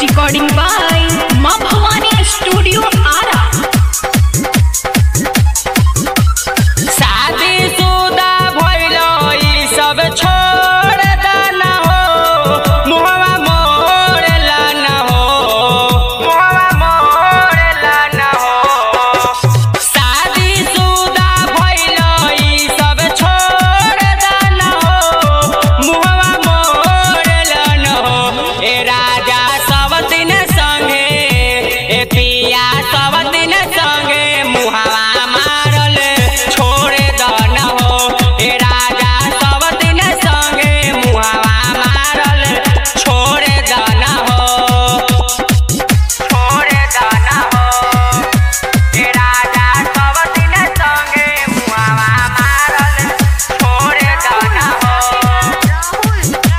recording by Ma Bhavani Studio Ara. शादी सुदा भइलो ई सब छोड़ देना हो मुहवा मोड़ला ना हो मुहवा मोड़ला ना हो शादी सुदा भइलो ई सब छोड़ देना हो मुहवा मोड़ला ना हो ए राजा सब दिन संगे ए पिया सब दिन संगे मुहवा मारल छोड़ दन हो ए राजा सब दिन संगे मुहवा मारल छोड़ दन हो छोड़ दन हो ए राजा सब दिन संगे मुहवा मारल छोड़ दन हो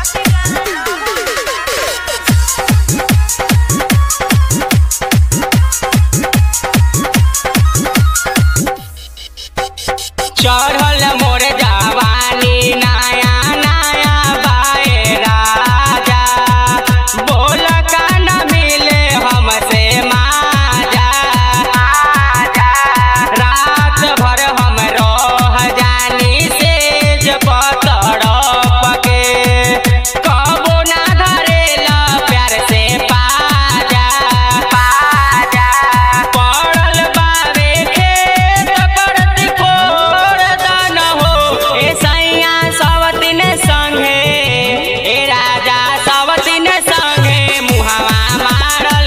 चढ़ल मोर जवानी नया नया बाए राजा बोल का न मिले हमसे माजा माजा रात भर हम रह जानी सेज पतड़ पके कबो ना धरेला प्यार से पाजा पाजा पड़ल बावे खेत करती कोर दान हो ए सैया सब दिन संगे ए राजा सब दिन संगे मुहवा मारल